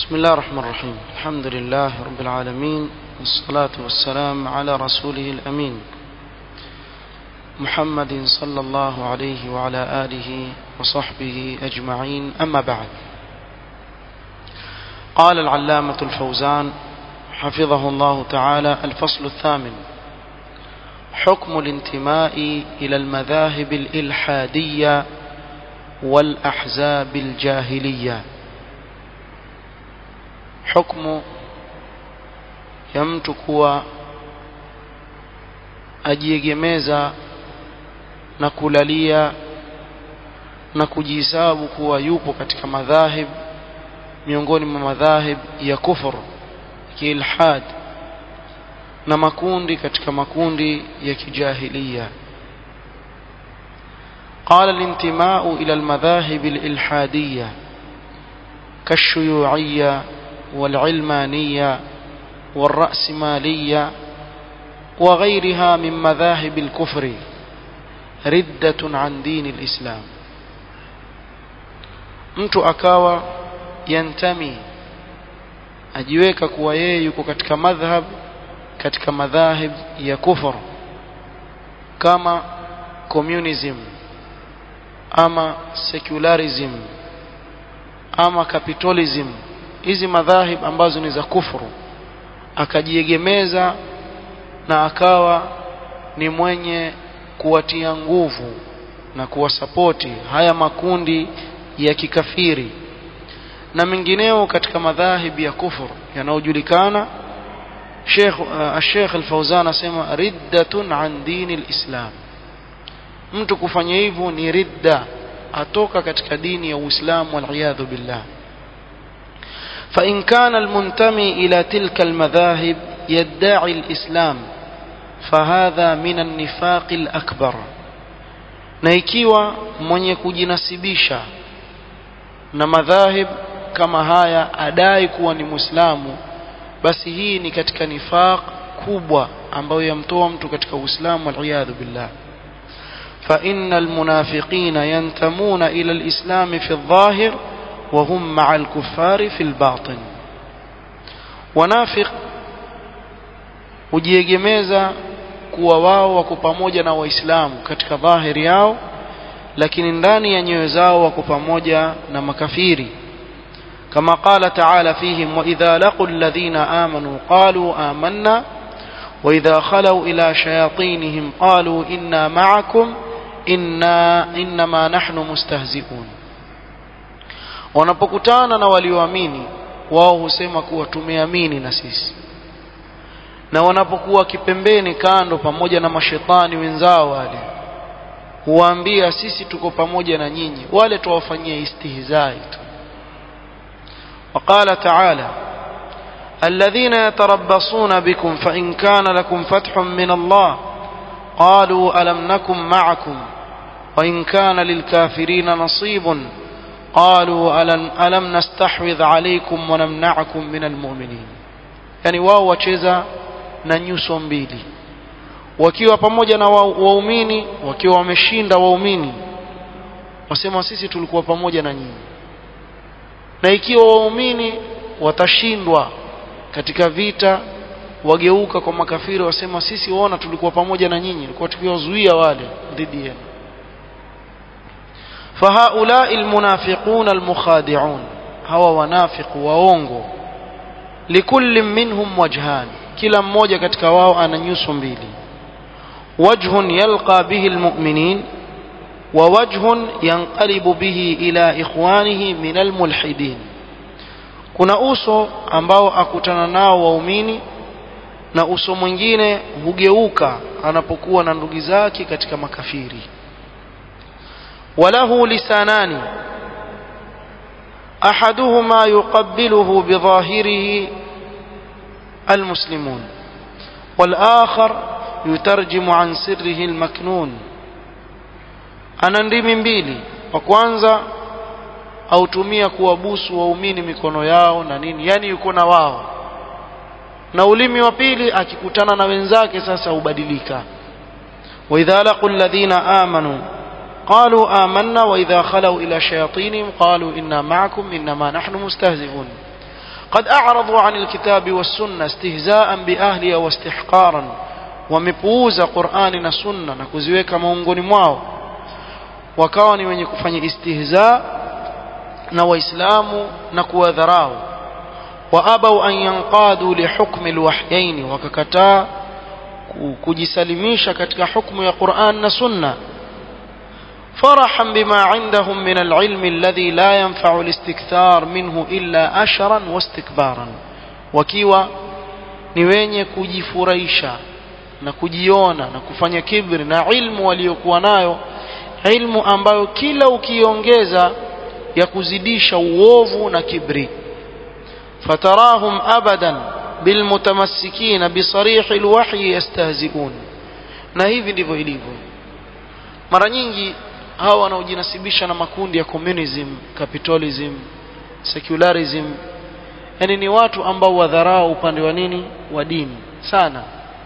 بسم الله الرحمن الرحيم الحمد لله رب العالمين والصلاة والسلام على رسوله الأمين محمد صلى الله عليه وعلى آله وصحبه أجمعين أما بعد قال العلامة الفوزان حفظه الله تعالى الفصل الثامن حكم الانتماء إلى المذاهب الإلحادية والأحزاب الجاهلية حكم ya mtu kuwa ajiegemeza na kulalia na kujihesabu kuwa yupo katika madhahib miongoni mwa madhahib ya kufur kiilhad na makundi katika makundi ya kijahilia قال الانتماء إلى المذاهب الإلحادية كالشيوعية والعلمانية والرأسمالية وغيرها من مذاهب الكفر ردة عن دين الإسلام mtu akawa yantami ajiweka kuwa yeye yuko katika madhhab katika madhahib ya kufur kama communism ama secularism ama capitalism hizi madhahib ambazo ni za kufuru akajiegemeza na akawa ni mwenye kuwatia nguvu na kuwasapoti haya makundi ya kikafiri na mengineo katika madhahib ya kufur yanayojulikana Sheikh uh, Sheikh Al-Fauzan asema riddatun an dini al-Islam mtu kufanya hivyo ni ridda atoka katika dini ya Uislamu wal billah فإن كان المنتمي إلى تلك المذاهب يدعي الإسلام فهذا من النفاق الأكبر na ikiwa mwenye kujinasibisha na madhahib kama haya adai kuwa ni muislamu basi hii ni katika nifaq kubwa ambayo yamtoa mtu katika uislamu waliyadhu billah فإن المنافقين ينتمون إلى الإسلام في الظاهر وهم مع الكفار في الباطن wanafik hujiegemeza kuwa wao wako pamoja na waislamu katika dhahiri yao lakini ndani ya nyoyo zao wako pamoja na makafiri kama qala taala fihim waidha laqu alladhina amanu qalu amanna واذا خلوا الى شياطينهم قالوا انا معكم انا انما نحن مستهزئون wanapokutana na walioamini wao husema kuwa tumeamini na sisi na wanapokuwa kipembeni kando pamoja na mashetani wenzao wale huwaambia sisi tuko pamoja na nyinyi wale tuwafanyia istihzai tu وقال تعالى الذين يتربصون بكم فإن كان لكم فتح من الله قالوا ألم نكن معكم وإن كان للكافرين نصيب قالوا ألم, ألم نستحوذ عليكم ونمنعكم من المؤمنين يعني wao wacheza na nyuso mbili wakiwa pamoja na waumini wakiwa wameshinda waumini wasema sisi tulikuwa pamoja na nyinyi na ikiwa waumini watashindwa katika vita wageuka kwa makafiri wasema sisi waona tulikuwa pamoja na nyinyi tulikuwa tukiwazuia wale dhidi yenu فهؤلاء المنافقون المخادعون هو ونافق waongo لكل منهم وجهان kila mmoja katika wao ana nyuso mbili وجه يلقى به المؤمنين ووجه ينقلب به إلى إخوانه من الملحدين kuna uso ambao akutana nao waumini na uso mwingine hugeuka anapokuwa na ndugu zake katika makafiri وله لسانان احدهما يقبله بظاهره المسلمون والاخر يترجم عن سره المكنون ana ndimi mbili wa kwanza autumia kuwabusu waumini mikono yao na nini yani yuko na wao na ulimi wa pili akikutana na wenzake sasa hubadilika wa idha laqu alladhina amanu قالوا آمنا وإذا خلوا إلى شياطينهم قالوا إنا معكم إنما نحن مستهزئون قد أعرضوا عن الكتاب والسنة استهزاء بأهلها واستحقارا wamepuuza Qur'ani na Sunna na kuziweka maungoni mwao wakawa ni wenye kufanya istihza na waislamu na kuwadharau waabau an yanqadu lihukmi alwahyain wakakataa kujisalimisha katika hukumu ya Qur'an na Sunna فرحا بما عندهم من العلم الذي لا ينفع الاستكثار منه إلا أشرا واستكبارا وكيوا ni wenye kujifurahisha na kujiona na kufanya kibri na ilmu waliokuwa nayo ilmu ambayo kila ukiongeza ya kuzidisha uovu na kibri fatarahum abadan bilmutamassikina bisarihi alwahyi yastahziun na hivi ndivyo ilivyo mara nyingi hawa wanaojinasibisha na makundi ya communism capitalism secularism yani ni watu ambao wadharau upande wa nini wa dini sana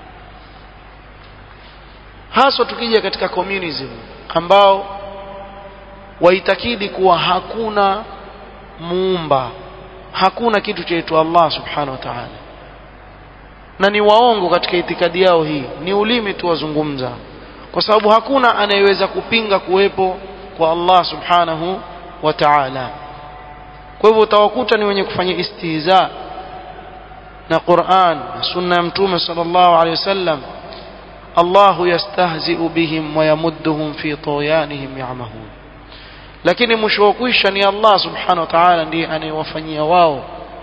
haswa tukija katika communism ambao waitakidi kuwa hakuna muumba hakuna kitu chaitwa Allah subhanahu wa ta'ala na ni waongo katika itikadi yao hii ni ulimi tu wazungumza kwa sababu hakuna anayeweza kupinga kuwepo kwa Allah subhanahu wa ta'ala kwa hivyo utawakuta ni wenye kufanya istihza na Qur'an na sunna ya mtume sallallahu alaihi wasallam Allah yastahzi'u bihim wa yamudduhum fi tughyanihim ya'mahun lakini mwisho wa kuisha ni Allah subhanahu wa ta'ala ndiye anayewafanyia wao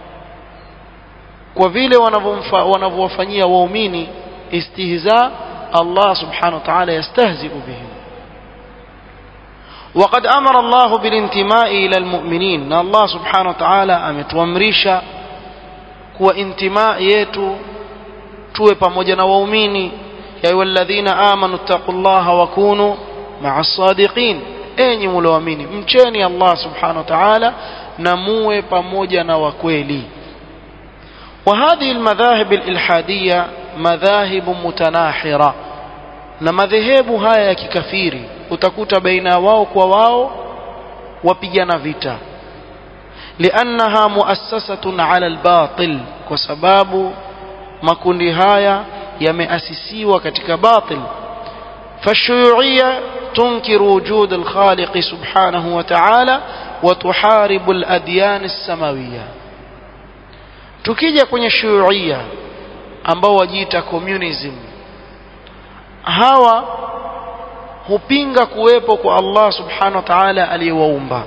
kwa vile wanavyowafanyia waumini istihza Allah subhanahu wa ta'ala yastahzi'u bihim وقد أمر الله بالانتماء إلى المؤمنين na Allah subhanahu wa ta'ala ametuamrisha kuwa intimaa yetu tuwe pamoja na waumini ya ayyuhalladhina amanu taqullaha wa kunu ma'as sadiqin enyi mlioamini mcheni Allah subhanahu wa ta'ala na muwe pamoja na wakweli وهذه المذاهب الإلحادية مذاهب متناحرة na madhehebu haya ya kikafiri utakuta baina wao kwa wao wapigana vita liannaha muassasatun ala albatil kwa sababu makundi haya yameasisiwa katika batil فالشيوعية تنكر وجود الخالق سبحانه وتعالى وتحارب الأديان السماوية tukija kwenye shuyuia ambao wajiita communism hawa hupinga kuwepo kwa Allah subhanahu wa ta'ala aliyewaumba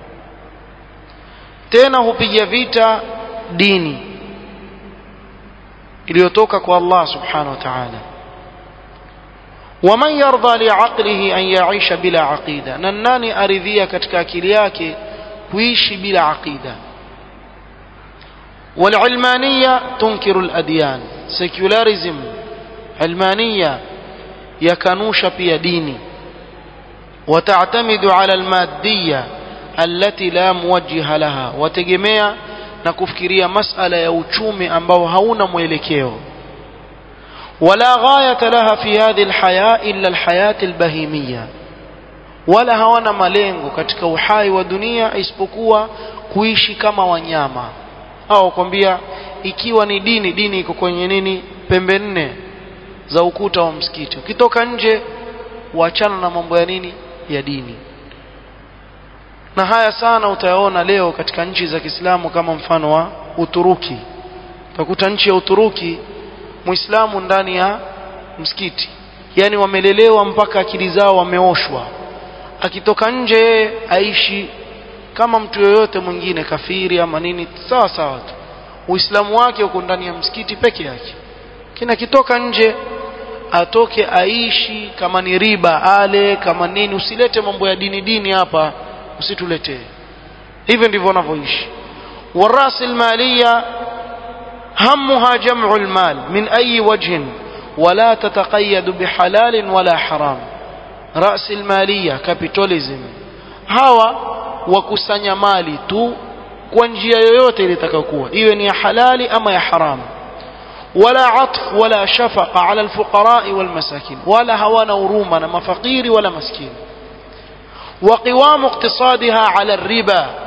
tena hupiga vita dini iliyotoka kwa Allah subhanahu wa ta'ala waman yarda liaqlihi an yaisha bila aqida na nani aridhia katika akili yake kuishi bila aqida والعلمانية تنكر الأديان secularism علمانية يكنوش pia dini وتعتمد على المادية التي لا موجه لها وتجمع na kufikiria masala ya uchumi ambao hauna mwelekeo ولا غاية لها في هذه الحياة إلا الحياة البهيمية wala hawana malengo katika uhai wa dunia isipokuwa kuishi kama wanyama au kwambia ikiwa ni dini dini iko kwenye nini pembe nne za ukuta wa msikiti ukitoka nje waachana na mambo ya nini ya dini na haya sana utayaona leo katika nchi za Kiislamu kama mfano wa Uturuki utakuta nchi ya Uturuki Muislamu ndani ya msikiti yani wamelelewa mpaka akili zao wameoshwa akitoka nje aishi kama mtu yoyote mwingine kafiri ama nini sawa sawa tu uislamu wake uko ndani ya msikiti peke yake kina kitoka nje atoke aishi kama ni riba ale kama nini usilete mambo ya dini dini hapa usituletee hivyo ndivyo wanavyoishi والراس المالية همها جمع المال من أي وجه ولا تتقيد بحلال ولا حرام رأس المالية كابيتاليزم هوا wakusanya mali tu kwa njia yoyote ilitakayokuwa iwe ni ya halali ama ya haramu wala atf wala shafaqa ala alfuqara walmasakin wala hawana huruma na mafakiri wala maskini وقوام اقتصادها على الربا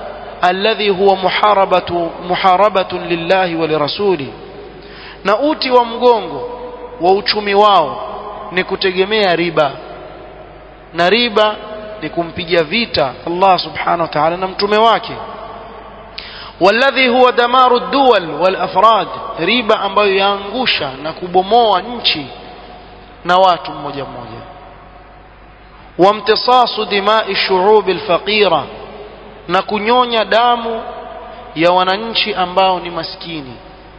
alladhi huwa muharabatu muharabatun lillahi wa lirasuli na uti wa mgongo wa uchumi wao ni kutegemea riba na riba ni kumpiga vita Allah subhanahu wa ta'ala na mtume wake والذي هو دمار الدول والافراد riba ambayo yaangusha na kubomoa nchi na watu mmoja mmoja wamtisasu dimai shu'ub alfaqira na kunyonya damu ya wananchi ambao ni maskini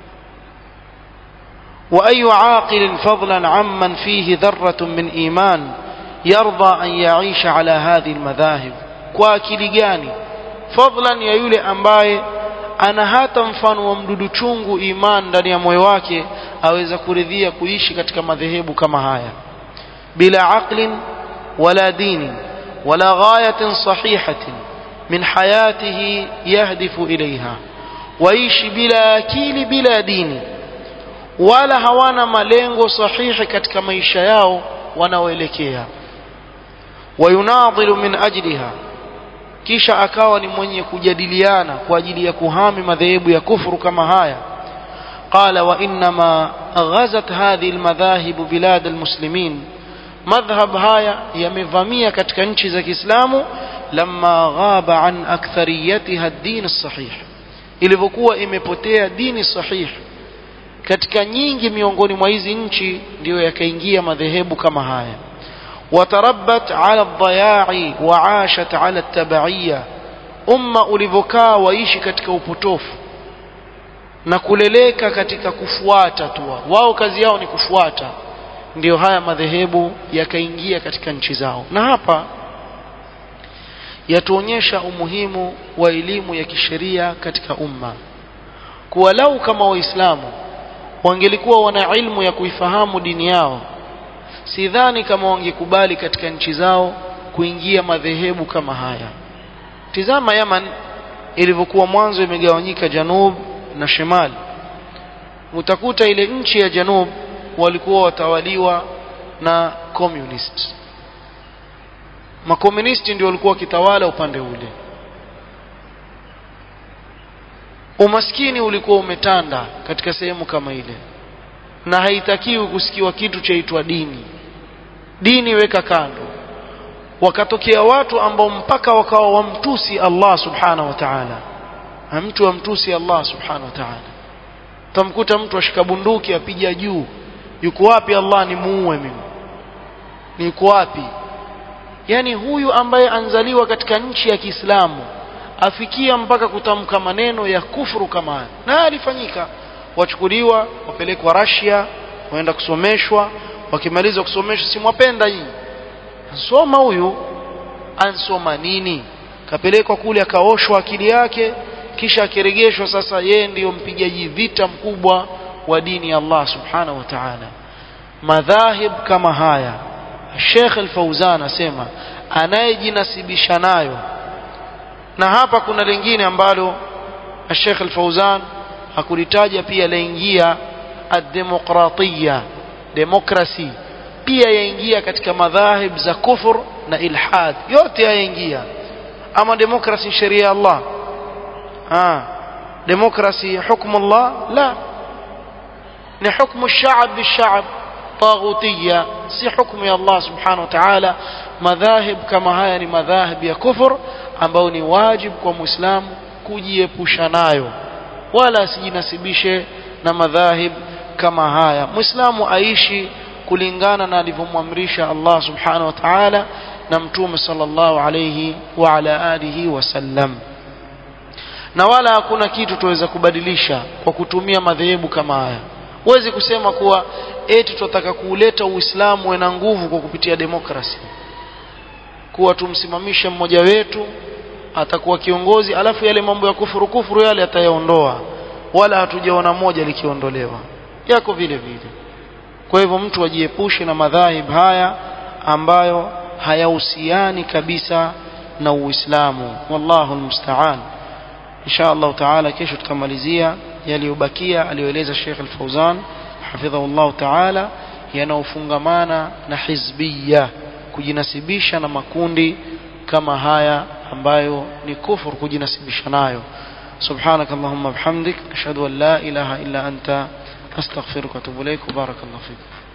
واي عاقل فضلا عمن فيه ذره من ايمان يرضى ان يعيش على هذه المذاهب kwa akili gani fadlan ya yule ambaye ana hata mfano wa mdudu chungu iman ndani ya moyo wake aweza kuridhia kuishi katika madhehebu kama haya bila aqlin wala dini wala ghayatin sahihatin min hayatihi yahdifu ilaiha waishi bila akili bila dini wala hawana malengo sahihi katika maisha yao wanaoelekea wayunadhilu min ajliha kisha akawa ni mwenye kujadiliana kwa ajili ya kuhami madhehebu ya kufuru kama haya قال وإنما غزت هذه المذاهب بلاد المسلمين مذهب هايا يمفامية katika nchi za Kiislamu لما غاب عن أكثريتها الدين الصحيح ilivyokuwa imepotea dini sahih katika nyingi miongoni mwa hizi nchi ndio yakaingia madhehebu kama haya وتربت على الضياع وعاشت على التبعية umma ulivyokaa waishi katika upotofu na kuleleka katika kufuata tu wao kazi yao ni kufuata ndio haya madhehebu yakaingia katika nchi zao na hapa yatuonyesha umuhimu wa elimu ya kisheria katika umma kuwa lau kama waislamu wangelikuwa wana ilmu ya kuifahamu dini yao sidhani kama wangekubali katika nchi zao kuingia madhehebu kama haya tizama Yaman ilivyokuwa mwanzo imegawanyika Janub na Shimal utakuta ile nchi ya Janub walikuwa watawaliwa na communist makomunisti ndio walikuwa wakitawala upande ule umaskini ulikuwa umetanda katika sehemu kama ile na haitakiwi kusikiwa kitu chaitwa dini dini weka kando wakatokea watu ambao mpaka wakawa wamtusi Allah subhanahu wa ta'ala mtu wamtusi Allah subhanahu wa ta'ala tamkuta mtu ashika bunduki apiga juu yuko wapi Allah ni muue mimi ni yuko wapi yani huyu ambaye anzaliwa katika nchi ya Kiislamu afikia mpaka kutamka maneno ya kufuru kama haya na alifanyika wachukuliwa wapelekwa Russia waenda kusomeshwa wakimaliza kusomeshwa simwapenda nyinyi ansoma huyu ansoma nini kapelekwa kule akaoshwa akili yake kisha akiregeshwa sasa yeye ndiyo mpigaji vita mkubwa wa dini ya Allah subhanahu wa ta'ala madhahib kama haya Sheikh Al-Fauzan asema anayejinasibisha nayo na hapa kuna lingine ambalo Sheikh Al-Fauzan hakulitaja pia laingia ad-demokratia demokrasi pia yaingia katika madhahib za kufur na ilhad yote yaingia ama demokrasi sheria ya Allah ah demokrasi hukumu Allah la ni hukumu الشعب بالشعب طاغوتية si hukumu ya Allah subhanahu wa ta'ala madhahib kama haya ni madhahib ya kufur ambao ni wajib kwa muislamu kujiepusha nayo wala asijinasibishe na madhahib kama haya muislamu aishi kulingana na alivyomwamrisha Allah subhanahu wa ta'ala na mtume sallallahu alayhi wa ala alihi wasallam na wala hakuna kitu tuweza kubadilisha kwa kutumia madhehebu kama haya huwezi kusema kuwa eti tunataka kuuleta uislamu na nguvu kwa kupitia demokrasi kuwa tumsimamishe mmoja wetu atakuwa kiongozi alafu yale mambo ya kufuru kufuru yale atayaondoa wala hatujaona moja likiondolewa yako vile vile kwa hivyo mtu ajiepushe na madhahib haya ambayo hayahusiani kabisa na Uislamu wallahu almusta'an insha Allah taala kesho tutamalizia yaliyobakia aliyoeleza Sheikh Al-Fauzan hafidhahu Allah taala yanaofungamana na hizbiyya kujinasibisha na makundi kama haya ambayo ni kufur kujinasibisha nayo سبحانك اللهم وبحمدك أشهد أن لا إله إلا أنت أستغفرك وأتوب إليك وبارك الله فيك